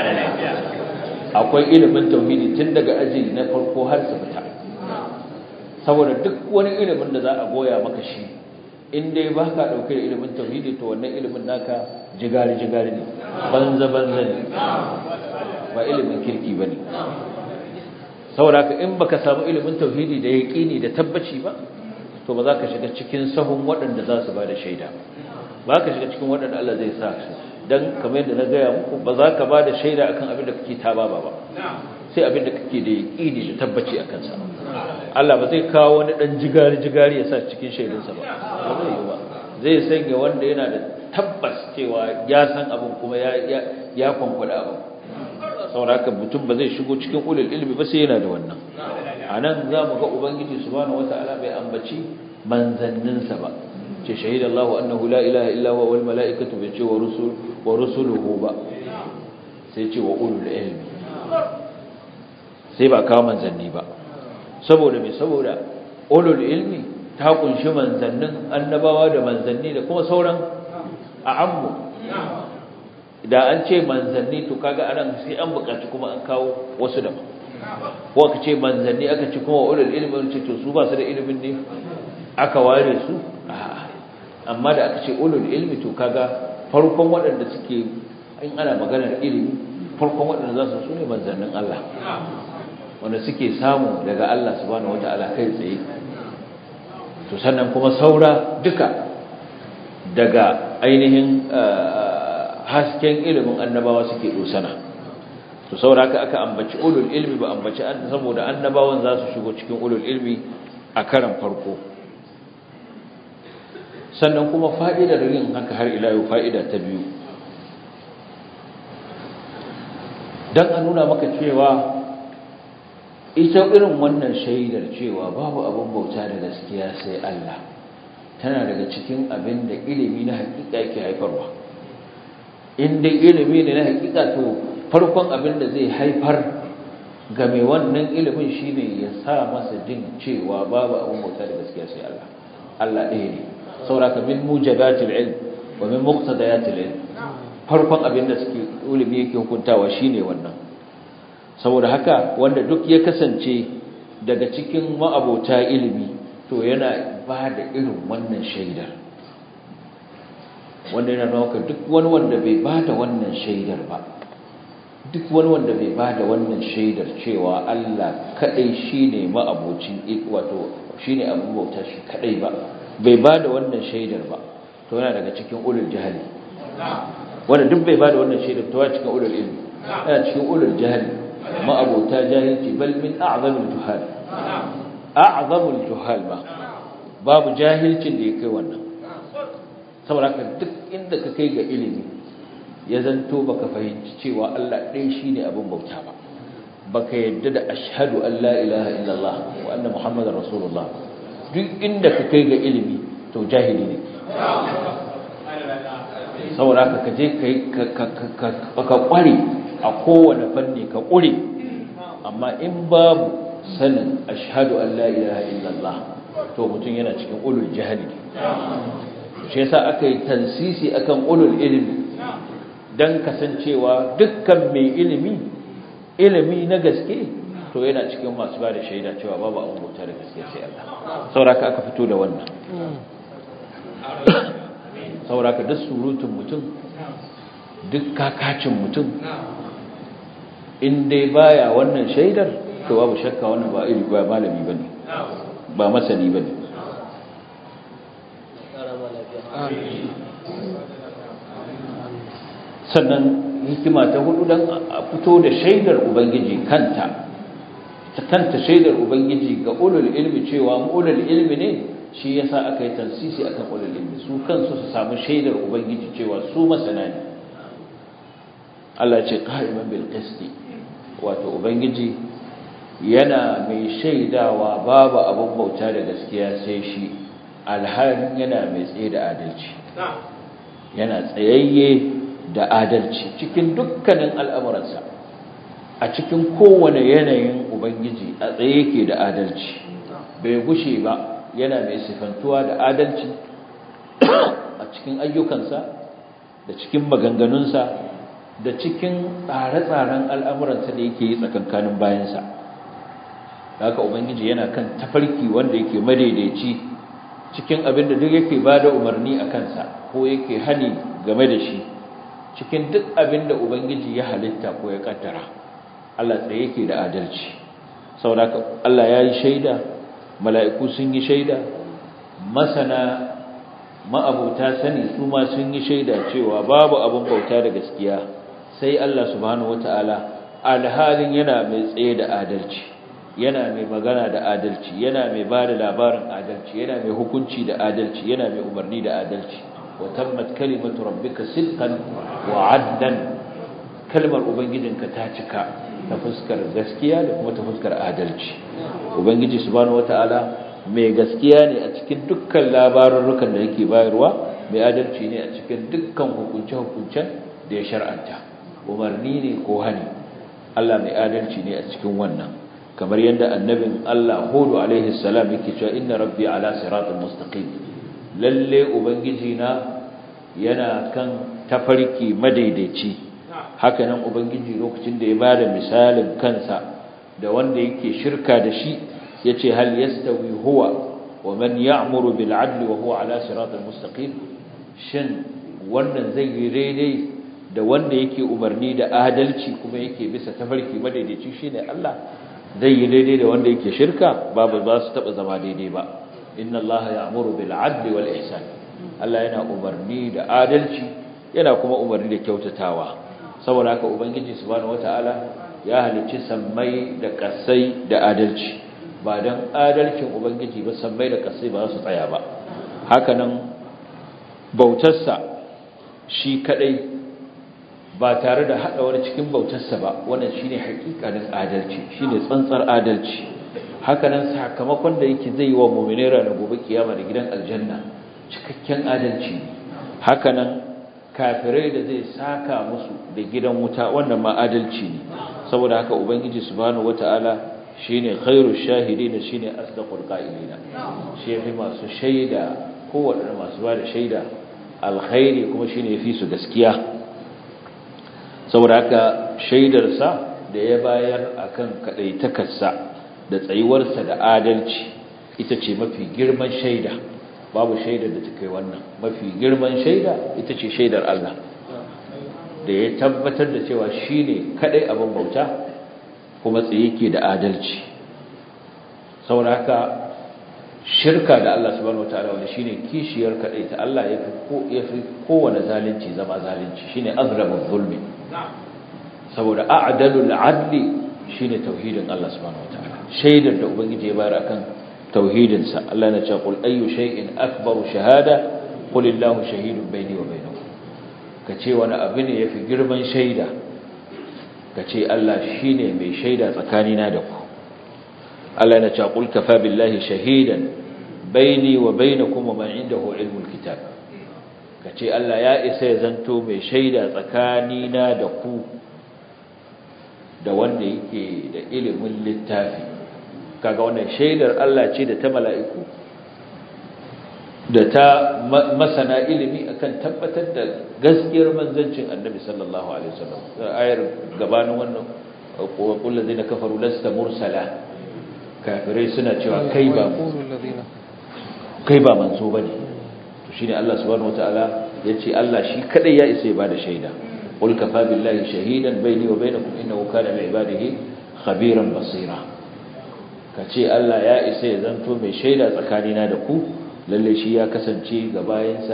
akwai ilimin tauhidi tun daga aji na farko har su fita saboda duk wani ilimin da za a goya maka shi in dai ba ka ɗauke da ilimin tauhidi to wannan ilimin naka jigari-jigari ne banza-banza ne ba ilimin kirki ba ne saboda ka in baka samu ilimin tauhidi da yaƙini da tabbaci ba to ba za ka shiga cikin sahun waɗanda za su ba da shaida ba ka shiga cikin waɗanda Allah zai sa su don kamar yadda na gaya muku ba za ka ba da shaida akan abin da kake ta ba ba sai abin da kake da yaqini da tabbaci a kansa Allah ba zai kawo wani dan jigari jigari ya sa cikin shaidunsa ba ba zai yi ba zai sanya wanda yana da tabbas cewa ya san abin kuma ya ya kwankwada abin saboda haka mutum ba zai shigo cikin ulul ilmi ba sai yana da wannan anan zamu ga ubangiji subhanahu wataala bai ambaci manzanninsa ba ce shahida Allah annahu la ilaha illa huwa wal malaikatu bai ce wa rusul wa rusuluhu ba sai ce wa ulul ilmi sai ba kawo manzanni ba saboda me saboda ulul ilmi ta kunshi manzannin annabawa da manzanni da kuma sauran a'ammu da an ce manzanni to kaga anan sai an buƙaci kuma an kawo wasu da ko aka ce manzanni aka ce kuma ulul ilmi ce to su ba su da ilimin ne aka ware su amma da aka ce ulul ilmi to kaga farkon waɗanda suke in ana maganar ilimi farkon waɗanda za su su ne manzannin Allah wanda suke samu daga Allah subhanahu wataala kai tsaye to sannan kuma saura duka daga ainihin hasken ilimin annabawa suke dosana to saura haka aka ambaci ulul ilmi ba ambaci saboda annabawan za su shigo cikin ulul ilmi a karan farko sannan kuma fa'idar yin haka har ila yau fa'ida ta biyu don a nuna maka cewa ita irin wannan shaidar cewa babu abin bauta da gaskiya sai Allah tana daga cikin abin da ilimi na hakika yake haifarwa in dai ilimi ne na hakika to farkon abin da zai haifar ga mai wannan ilimin shine ya sa masa jin cewa babu abin bauta da gaskiya sai Allah Allah ɗaya ne sauraka min mujabatil ilm wa min muqtadayatil ilm farkon abin da suke ilimi yake hukuntawa shine wannan saboda haka wanda duk ya kasance daga cikin ma'abota ilimi to yana ba da irin wannan shaidar wanda yana nuna duk wani wanda bai ba da wannan shaidar ba duk wani wanda bai ba da wannan shaidar cewa Allah kadai shine ma'abocin wato shine abin bauta shi kadai ba bai ba da wannan shaidar ba to yana daga cikin ulul jahili wanda duk bai ba da wannan shaidar to yana cikin ulul ilmi yana cikin ulul jahili ma'abota jahilci bal min a'zamil juhal a'zamul juhal ba babu jahilcin da ya kai wannan saboda haka duk inda ka kai ga ilimi ya zanto baka fahimci cewa Allah ɗaya shine abin bauta ba baka yadda da ashhadu an la ilaha illallah wa anna muhammadar rasulullah duk inda ka kai ga ilimi to jahili ne saboda haka ka je ka kware a kowane fanni ka ƙure amma in babu sanin ashhadu an la ilaha illallah to mutum yana cikin ulul jahili shi yasa aka yi tansisi akan ulul ilmi dan kasancewa dukkan mai ilimi ilimi na gaske to yana cikin masu ba da shaida cewa babu abin bauta da gaske sai Allah sauraka aka fito da wannan sauraka duk surutun mutum duk kakacin mutum in dai baya wannan shaidar to babu shakka wannan ba iri ba malami bane ba masani bane sannan hikima ta hudu dan a fito da shaidar ubangiji kanta ta kanta shaidar ubangiji ga ulul ilmi cewa ulul ilmi ne shi yasa aka yi tansisi akan ulul ilmi su kansu su samu shaidar ubangiji cewa su masana ne Allah ce qa'iman bil qisti wato ubangiji yana mai shaidawa babu abin bauta da gaskiya sai shi alhalin yana mai tsaye da adalci yana tsayayye da adalci cikin dukkanin al'amuransa a cikin kowane yanayin ubangiji a tsaye yake da adalci bai gushe ba yana mai sifantuwa da adalci a cikin ayyukansa da cikin maganganunsa da cikin tsare-tsaren al'amuransa da yake yi tsakankanin bayansa haka ubangiji yana kan tafarki wanda yake madaidaici cikin abin da duk yake ba da umarni a kansa ko yake hani game da shi cikin duk abin da ubangiji ya halitta ko ya kaddara Allah tsaye yake da adalci saboda Allah ya yi shaida mala'iku sun yi shaida masana ma'abuta sani su ma sun yi shaida cewa babu abin bauta da gaskiya sai Allah subhanahu wata'ala alhalin yana mai tsaye da adalci yana mai magana da adalci yana mai ba da labarin adalci yana mai hukunci da adalci yana mai umarni da adalci wa tammat kalimatu rabbika sidqan wa adlan kalmar ubangijinka ta cika ta fuskar gaskiya da kuma ta fuskar adalci ubangiji subhanahu wataala mai gaskiya ne a cikin dukkan labarurrukan da yake bayarwa mai adalci ne a cikin dukkan hukunce-hukuncen da ya shar'anta umarni ne ko hani Allah mai adalci ne a cikin wannan kamar yadda annabin Allah Hudu alaihi salam yake cewa inna rabbi ala siratal mustaqim lalle ubangiji na yana kan tafarki madaidaici haka nan ubangiji lokacin da ya bada misalin kansa da wanda yake shirka da shi yace hal yastawi huwa wa man ya'muru bil adli wa huwa ala siratal mustaqim shin wannan zai yi daidai da wanda yake umarni da adalci kuma yake bisa tafarki madaidaici shine Allah zai yi daidai da wanda yake shirka babu ba su taba zama daidai ba inna Allah ya'muru bil adli wal ihsan Allah yana umarni da adalci yana kuma umarni da kyautatawa saboda haka ubangiji subhanahu wataala ya halicci sammai da kasai da adalci ba dan adalcin ubangiji ba sammai da kasai ba su tsaya ba haka nan bautarsa shi kadai ba tare da hada wani cikin bautarsa ba wannan shine hakikanin adalci shine tsantsar adalci hakanan sakamakon da yake zai yi wa mu'mini ranar gobe kiyama da gidan aljanna cikakken adalci hakanan kafirai da zai saka musu da gidan wuta wannan ma adalci ne saboda haka ubangiji subhanahu wataala shine khairu shahidin shine asdaqul qa'ilina shi yafi masu shaida kowanne masu ba da shaida alkhairi kuma shine yafi su gaskiya saboda haka shaidarsa da ya bayar akan kadaitakarsa da tsayuwarsa da adalci ita ce mafi girman shaida babu shaidar da ta kai wannan mafi girman shaida ita ce shaidar Allah da ya tabbatar da cewa shine kadai abin bauta kuma tsaye yake da adalci saboda haka shirka da Allah subhanahu wataala wanda shine kishiyar kadai ta Allah yafi ko yafi kowane zalunci zama zalunci shine azrabu zulmi saboda a'dalul adli shine tauhidin Allah subhanahu wataala shaidar da ubangiji ya bayar akan tauhidin sa Allah ya ce qul ayyu shay'in akbaru shahada qul illahu shahidun bayni wa bainakum kace wani abu ne yafi girman shaida kace Allah shine mai shaida tsakanina da ku Allah ya ce qul kafa billahi shahidan bayni wa bainakum wa man indahu ilmul kitab kace Allah ya isa ya zanto mai shaida tsakanina da ku da wanda yake da ilimin littafi kaga wannan shaidar Allah ce da ta mala'iku da ta masana ilimi akan tabbatar da gaskiyar manzancin annabi sallallahu alaihi wasallam ayar gabanin wannan wa kullu zina kafaru lasta mursala kafirai suna cewa kai ba kai ba manzo bane to shine Allah subhanahu wataala yace Allah shi kadai ya isa ya bada shaida qul kafa billahi shahidan bayni wa bainakum innahu kana bi ibadihi khabiran basira kace Allah ya isa ya zanto mai shaida tsakanina da ku lalle shi ya kasance ga bayansa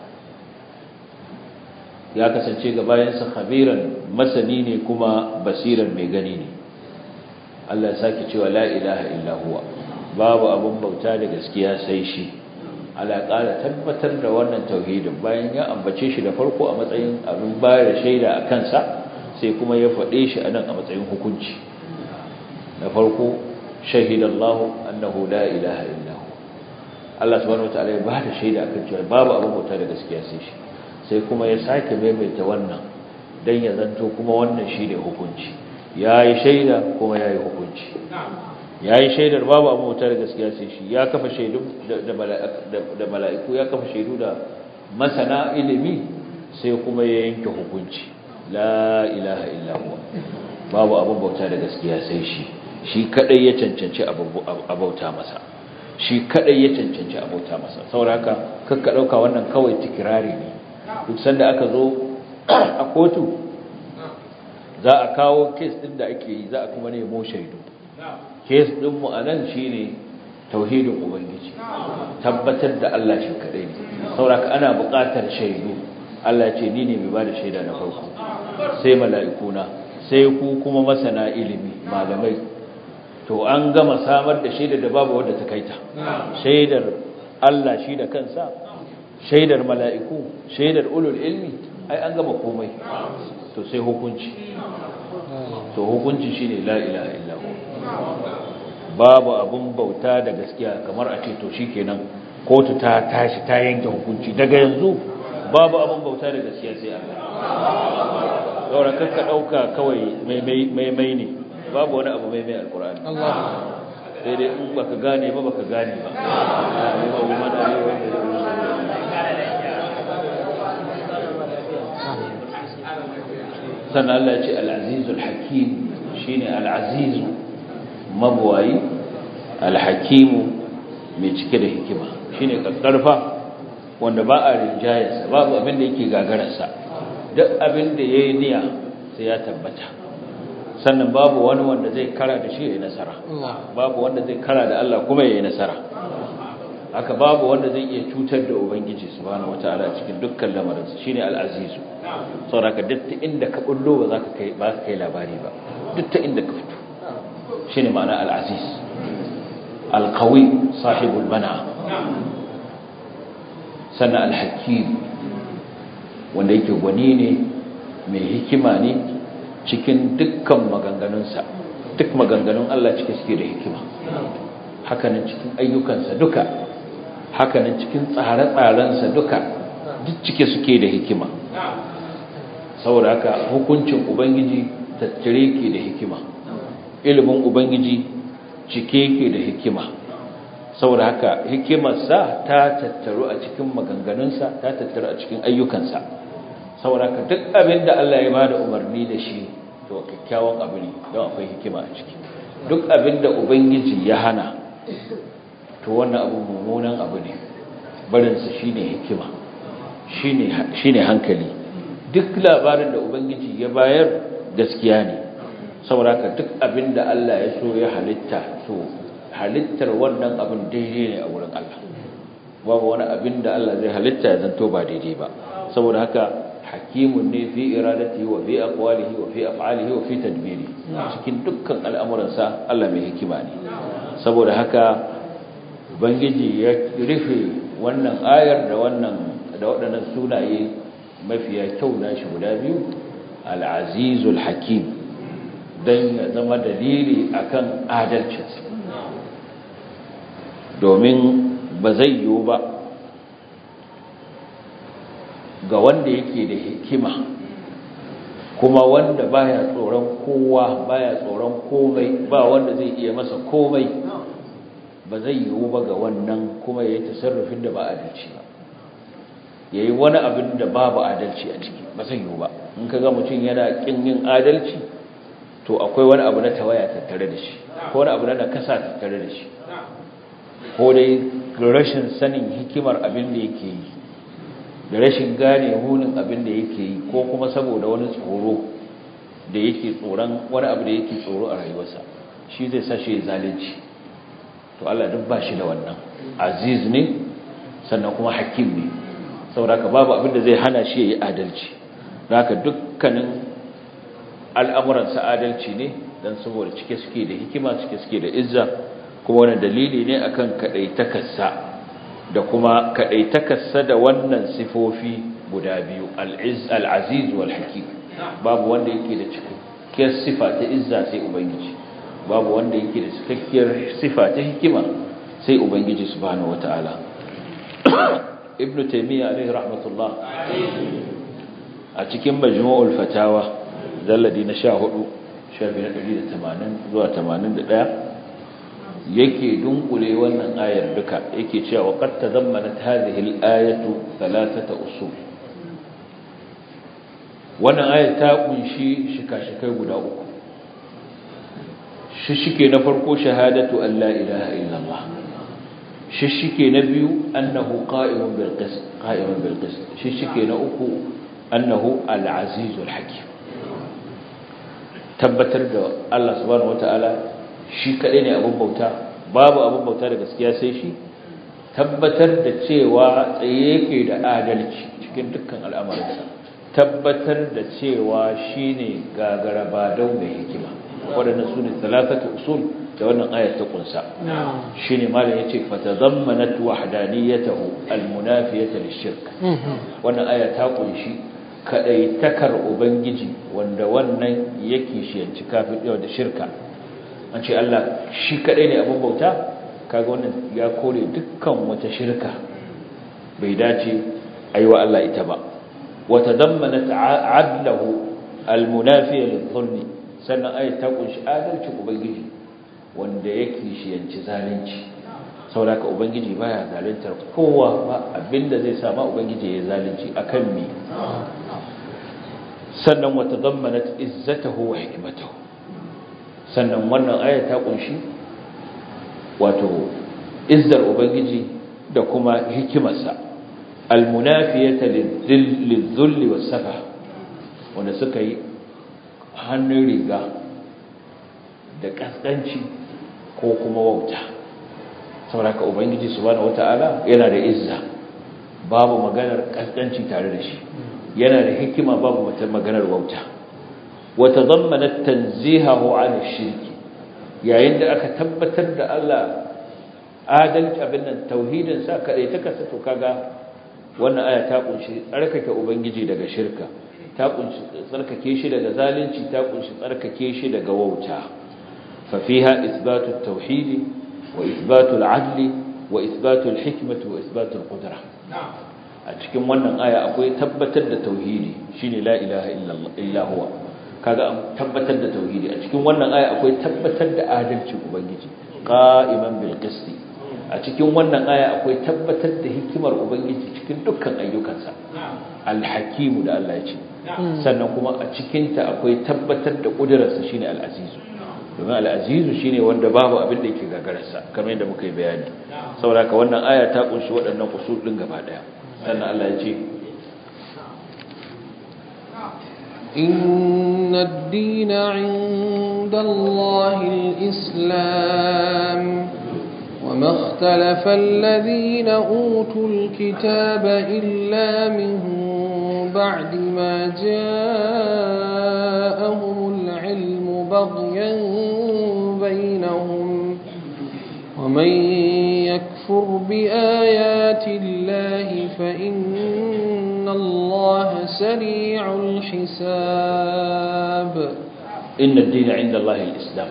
ya kasance ga bayansa khabiran masani ne kuma basiran mai gani ne Allah ya sake cewa la ilaha illa huwa babu abun bauta da gaskiya sai shi ala ƙara tabbatar da wannan tauhidin bayan ya ambace shi da farko a matsayin abin bayar shaida a kansa sai kuma ya faɗe shi a nan a matsayin hukunci na farko shahidallahu annahu la ilaha illa hu Allah subhanahu wataala ya bada shaida akan cewa babu abin bauta da gaskiya sai shi sai kuma ya sake maimaita wannan dan ya zanto kuma wannan shine hukunci yayi shaida kuma yayi hukunci ya yi shaidar babu abu wuta da gaskiya sai shi ya kafa shaidu da mala'iku ya kafa shaidu da masana ilimi sai kuma ya yanke hukunci la ilaha illallah babu abun bauta da gaskiya sai shi shi kadai ya cancanci abauta masa shi kadai ya cancanci abauta masa saboda haka kakka dauka wannan kawai tikirari ne duk sanda aka zo a kotu za a kawo kes din da ake yi za a kuma nemo shaidu kes ɗinmu a nan shi ne tauhidin ubangiji tabbatar da Allah shi kaɗai ne sauraka ana buƙatar shaidu Allah ce ni ne mai ba da shaida na farko sai mala'ikuna sai ku kuma masana ilimi malamai to an gama samar da shaidar da babu wadda ta kaita shaidar Allah shi da kansa shaidar mala'iku shaidar ulul ilmi ai an gama komai to sai hukunci to hukunci shine la ilaha illallah babu abun bauta da gaskiya kamar a ce to shikenan kotu ta tashi ta yanke hukunci daga yanzu babu abun bauta da gaskiya sai Allah saboda kanka dauka kawai mai mai mai ne babu wani abu mai mai alkur'ani Allah sai dai in baka gane ba baka gane ba sannan Allah ya ce al-azizul hakim shine al-azizu mabwayi al-hakimu mai cike da hikima shine kakkarfa wanda ba a rinjayarsa babu abin da yake gagararsa duk abin da yayi niyya sai ya tabbata sannan babu wani wanda zai kara da shi yayi nasara babu wanda zai kara da Allah kuma yayi nasara haka babu wanda zai iya cutar da ubangiji subhanahu wataala cikin dukkan lamarinsa shine al-azizu saboda duk ta inda ka bullo ba za ka kai ba ka kai labari ba duk ta inda ka fito shine ma'ana al-aziz al-qawi sahibul mana sannan al-hakim wanda yake gwani ne mai hikima ne cikin dukkan maganganunsa duk maganganun Allah cike suke da hikima hakanan cikin ayyukansa duka hakanan cikin tsare-tsarensa duka duk cike suke da hikima saboda haka hukuncin ubangiji tattare ke da hikima ilimin ubangiji cike ke da hikima saboda haka hikimarsa ta tattaru a cikin maganganunsa ta tattaru a cikin ayyukansa saboda haka duk abin da Allah ya bada umarni da shi to kyakkyawan abu ne don akwai hikima a ciki duk abin da ubangiji ya hana to wannan abu mummunan abu ne barinsa shine hikima shine shine hankali duk labarin da ubangiji ya bayar gaskiya ne saboda haka duk abin da Allah ya so ya halitta to halittar wannan abin daidai ne a wurin Allah babu wani abin da Allah zai halitta ya zanto ba daidai ba saboda haka hakimun ne fi iradati wa fi aqwalihi wa fi af'alihi wa fi tadbiri cikin dukkan al'amuransa Allah mai hikima ne saboda haka ubangiji ya rufe wannan ayar da wannan da waɗannan sunaye mafiya kyau nashi guda biyu al-azizul hakim dan ya zama dalili akan adalcinsa domin ba zai yiwu ba ga wanda yake da hikima kuma wanda baya tsoron kowa baya tsoron komai ba wanda zai iya masa komai ba zai yiwu ba ga wannan kuma ya yi tasarrufin da ba adalci ba ya yi wani abin da babu adalci a ciki ba zai yiwu ba in ka ga mutum yana ƙin yin adalci to akwai wani abu na tawaya tattare da shi ko wani abu na nakasa tattare da shi ko dai rashin sanin hikimar abin da yake yi da rashin gane munin abin da yake yi ko kuma saboda wani tsoro da yake tsoron wani abu da yake tsoro a rayuwarsa shi zai sashe zalunci to Allah duk ba shi da wannan aziz ne sannan kuma hakim ne saboda babu abin da zai hana shi yayi adalci haka dukkanin al'amuransa adalci ne dan saboda cike suke da hikima cike suke da izza kuma wani dalili ne akan kadaitakarsa da kuma kadaitakarsa da wannan sifofi guda biyu al-aziz wal hakim babu wanda yake da cikakkiyar sifa ta izza sai ubangiji babu wanda yake da cikakkiyar sifa ta hikima sai ubangiji subhanahu wataala ibnu taymiya alaihi rahmatullah a cikin majmu'ul fatawa zalladi na 14 shafi na 180 zuwa 81 yake dunkule wannan ayar duka yake cewa qad tazammanat hadhihi al-ayatu thalathata usul wannan ayar ta kunshi shika-shikai guda uku shishike na farko shahadatu an la ilaha illallah shishike na biyu annahu qa'imun bil qist qa'imun bil qist shishike na uku annahu al-azizul hakim tabbatar da Allah subhanahu wataala shi kaɗai ne abin bauta babu abin bauta da gaskiya sai shi tabbatar da cewa tsaye yake da adalci cikin dukkan al'amuransa tabbatar da cewa shine gagara badau mai hikima waɗannan su ne talatatu usul da wannan ayat ta kunsa shine malam yace fatadammanat wahdaniyatahu almunafiyata lishirk wannan aya ta kunshi kadaitakar ubangiji wanda wannan yake shiyanci kafin da shirka an ce Allah shi kadai ne abin bauta kaga wannan ya kore dukkan wata shirka bai dace aiwa Allah ita ba وتضمنت عدله المنافي للظلم sannan ayat ta kunshi adalcin ubangiji wanda yake shiyanci zalunci saboda ubangiji baya zaluntar kowa ba abinda zai sama ubangiji ya zalunci akan me sannan wa tadammanat izzatahu wa hikmatahu sannan wannan ayat ta kunshi wato izzar ubangiji da kuma hikimarsa almunafiyata lizulli wasafa wanda suka yi hannun riga da kaskanci ko kuma wauta sauraka ubangiji subhanahu wata'ala yana da izza babu maganar kaskanci tare da shi yana da hikima babu wata maganar wauta wata zammanat tanzihahu an shirki yayin da aka tabbatar da Allah adalci abin nan tauhidin sa kadai ta kasa to kaga wannan aya ta kunshi tsarkake ubangiji daga shirka ta kunshi tsarkake shi daga zalunci ta kunshi tsarkake shi daga wauta fa fiha ithbatu at-tauhid wa ithbatu al-adl wa ithbatu al-hikmah wa ithbatu al-qudrah a cikin wannan aya akwai tabbatar da tauhidi shine la ilaha illa huwa kaga an tabbatar da tauhidi a cikin wannan aya akwai tabbatar da adalcin ubangiji qa'iman bil qisti a cikin wannan aya akwai tabbatar da hikimar ubangiji cikin dukkan ayyukansa alhakimu da Allah ya ce sannan kuma a cikinta akwai tabbatar da ƙudurarsa shine al'azizu domin al'azizu shine wanda babu abin da yake gagararsa kamar yadda muka yi bayani saboda ka wannan aya ta kunshi waɗannan usul ɗin gaba ɗaya sannan Allah ya ce إن الدين عند الله الإسلام وما اختلف الذين أوتوا الكتاب إلا من بعد ما جاءهم العلم بغيا بينهم ومن يكفر بآيات الله فإن الله سريع الحساب إن الدين عند الله الإسلام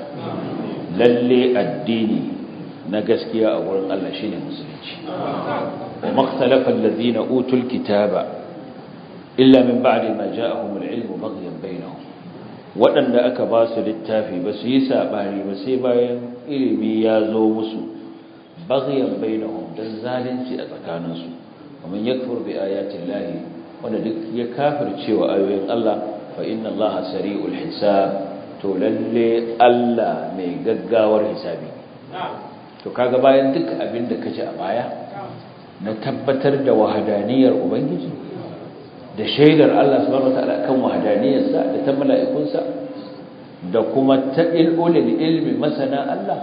للي الدين na gaskiya a wurin Allah shine musulunci wa makhtalafa alladhina utul kitaba illa min ba'di ma ja'ahum al-ilmu baghyan bainahum wadanda aka ba su littafi ba su yi sabani ba sai bayan ilimi ya zo musu baghyan bainahum dan zalunci a tsakaninsu kuma yakfur bi ayati llahi wanda duk ya kafircewa ayoyin Allah fa inna allaha sari'ul hisab to lalle Allah mai gaggawar hisabi to kaga bayan duk abin da kace a baya na tabbatar da wahadaniyar ubangiji da shaidar Allah subhanahu wataala kan wahadaniyarsa da ta mala'ikunsa da kuma ta ilulil ilmi masana Allah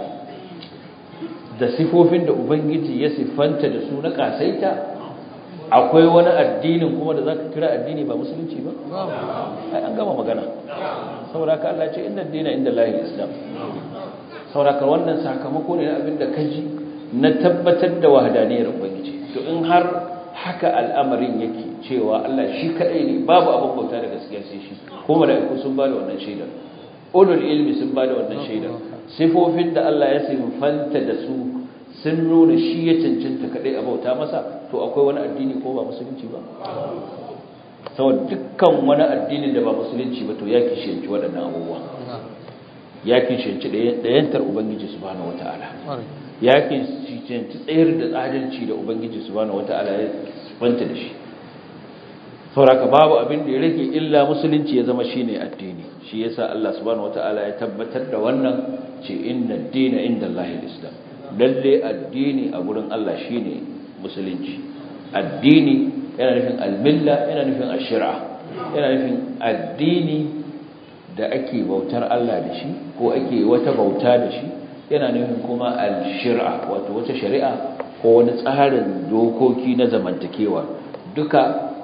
da sifofin da ubangiji ya siffanta da su na kasaita akwai wani addinin kuma da zaka kira addini ba musulunci ba ai an gama magana saboda ka Allah ce inna dina inda lahil islam sauraka wannan sakamako ne na abin da kaji na tabbatar da wahadaniyar ubangiji to in har haka al'amarin yake cewa Allah shi kadai ne babu abin bauta da gaskiya sai shi ko mala'iku sun bada wannan shaidar ulul ilmi sun bada wannan shaidar sifofin da Allah ya sinfanta da su sun nuna shi ya cancanta kadai a bauta masa to akwai wani addini ko ba musulunci ba saboda dukkan wani addinin da ba musulunci ba to ya kishiyanci waɗannan abubuwa ya kishiyanci ɗayantar ubangiji subhanahu wata'ala ya kishiyanci tsayar da tsadalci da ubangiji subhanahu wata'ala ya fanta da shi sauraka babu abin da ya rage illa musulunci ya zama shine addini shi yasa Allah subhanahu wata'ala ya tabbatar da wannan ce inna ad-dina inda Allahil islam lalle addini a gurin Allah shine musulunci addini yana nufin al-milla yana nufin ash-shir'a yana nufin addini da ake bautar Allah da shi ko ake wata bauta da shi yana nufin kuma al-shir'a wato wata shari'a ko wani tsarin dokoki na zamantakewa duka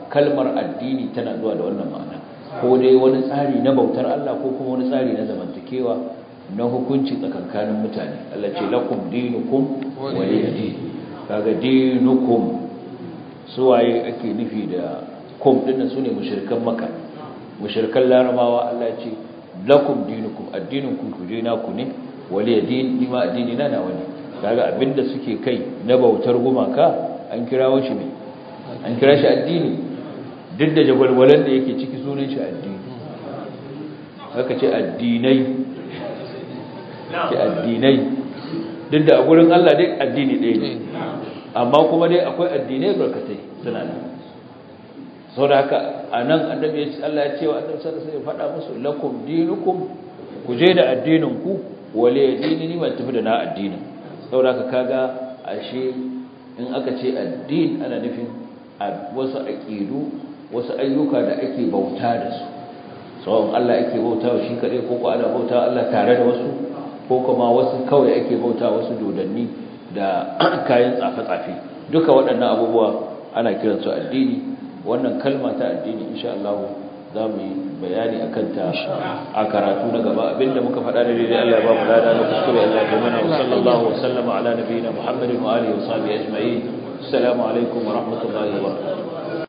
kalmar addini tana zuwa da wannan ma'ana ko dai wani tsari na bautar Allah ko kuma wani tsari na zamantakewa na hukunci tsakankanin mutane Allah ce lakum dinukum waliyadin kaga dinukum suwaye ake nufi da kum dinnan sune mushrikan makka mushrikan larabawa Allah ce lakum dinukum addinunkum kuje naku ne waliyadin nima addini na nawa ne kaga abinda suke kai na bautar gumaka an kirawo shi ne an kira shi addini duk da jagwalgwalan da yake ciki sunan shi addini haka ce addinai ce addinai duk da a gurin Allah dai addini ɗaya ne amma kuma dai akwai addinai barkatai suna nan sau da haka a nan annabi ya ce Allah ya ce wa annabi sallallahu alaihi faɗa musu lakum dinukum ku je da addinin ku wale dini ni ban tafi da na addinin sau da haka kaga ashe in aka ce addin ana nufin wasu aƙidu wasu ayyuka da ake bauta da su tsawon Allah ake bauta wa shi kaɗai ko ana bauta Allah tare da wasu ko kuma wasu kawai ake bauta wasu dodanni da kayan tsafe-tsafe duka waɗannan abubuwa ana kiransu addini wannan kalma ta addini insha Allah za mu yi bayani a kanta a karatu na gaba abinda muka faɗa da daidai Allah ya ba mu lada na kuskure Allah ya mana wa sallallahu wa sallama ala nabiyina Muhammadin wa alihi wa sahbihi ajma'in assalamu alaikum wa rahmatullahi wa barakatuh